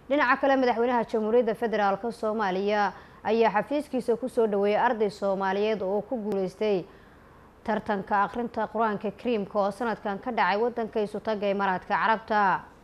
dhinaca kale madaxweynaha jamhuuriyadda federaalk soomaaliya ayaa xafiiskiisa kusoo dhaweeyay arday soomaaliyeed oo ku guuleystay tartanka akhrinta qur-aanka kariimka oo sanadkan ka dhacay wadanka isutaga imaaraadka carabta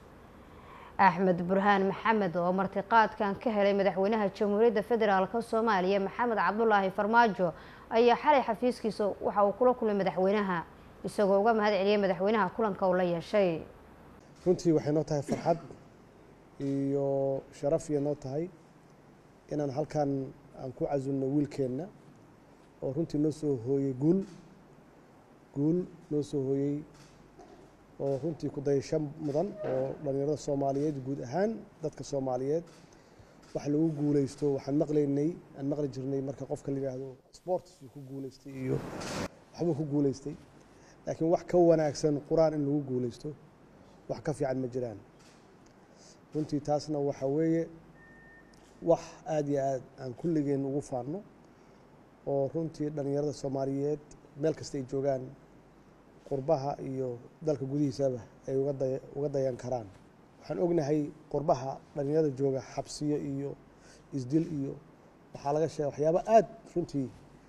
axmed burhaan maxamed oo martiqaadkan ka helay madaxweynaha jamhuuriyadda federaalk soomaaliya maxamed cabdulaahi farmaajo ayaa xalay xafiiskiisa waxa uu kula kulmay madaxweynaha isagoo uga mahad celiyay madaxweynaha kulanka uu la yeeshay runtii waxay noo tahay farxad iyo sharaf iyo noo tahay inaan halkan aan ku casulno wiilkeenna oo runtii noo soo hooyey guul guul noo soo hooyey oo runtii ku dayasho mudan oo dhallinyarada soomaaliyeed guud ahaan dadka soomaaliyeed wax lagu guuleysto waxaan maqlaynay aan maqli jirnay marka qofka la yidhaahdo sports ku guuleystay iyo waxbuu ku guuleystay laakiin wax ka wanaagsan qur-aan in lagu guuleysto wax ka fiican ma jiraan runtii taasna waxa weeye wax aada iyo aad aan kulligeen ugu faanno oo runtii dhallinyarada soomaaliyeed meel kasta ay joogaan qurbaha iyo dalka gudihiisaba ay uga dayan karaan waxaan ognahay qurbaha dhallinyarada jooga xabsiyo iyo isdil iyo waxaa laga sheega waxyaaba aada runtii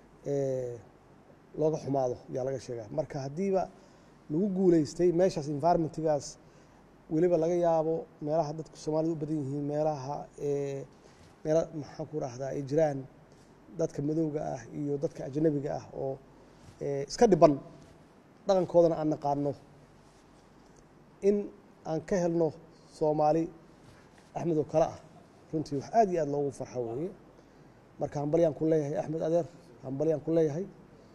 looga xumaado ayaa laga sheegaa marka haddiiba lagu guuleystay meeshaas environmentgaas weliba laga yaabo meelaha dadka soomaalida u badan yihiin meelaha meela maxaan ku rahdaa ay jiraan dadka madowga ah iyo dadka ajnabiga ah oo iska dhiban dhaqankoodana aan naqaano in aan ka helno soomaali axmed oo kale ah runtii wax aad iyo aad loogu farxo weeye marka hambalyaan ku leeyahay axmed adeer hambalyaan ku leeyahay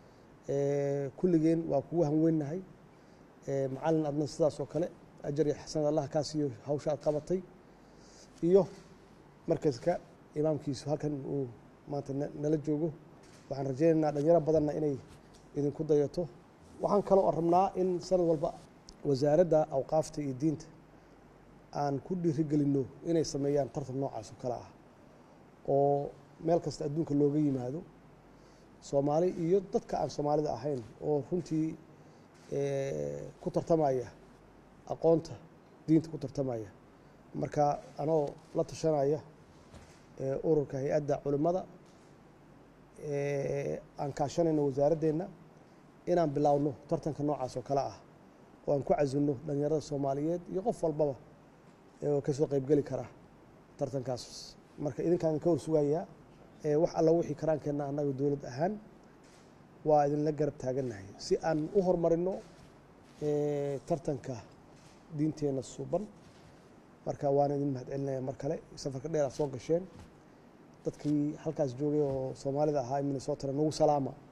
kulligeen waa kugu hanweynahay macalin adna sidaas oo kale ajar iyo xasanad allah kaa siiyo hawsha aad qabatay iyo markaska imaamkiisu halkan uu maanta nala joogo waxaan rajaynaynaa dhalinyaro badanna inay idinku dayato waxaan kaloo rabnaa in sanad walba wasaaradda awqaafta iyo diinta aan ku dhiirigelinno inay sameeyaan tartan noocaas oo kale ah oo meel kasta adduunka looga yimaado soomaali iyo dadka aan soomaalida ahayn oo runtii ku tartamaya aqoonta diinta ku tartamaya marka anoo la tashanaya ururka hay-adda culimmada aan kaashanayno wasaaradeenna inaan bilaawno tartanka noocaas oo kale ah oo aan ku casilno dhalinyarada soomaaliyeed iyo qof walbaba oo kasoo qeybgeli kara tartankaas marka idinkaan ka warsugayaa wax alla wixii karaankeenna annaga dowlad ahaan waa idinla garab taagannahay si aan u horumarino tartanka diinteenna suuban marka waana idin mahad celinaya mar kale safarka dheer aad soo gasheen dadkii halkaas joogay oo soomaalida ahaa minnesotana nagu salaama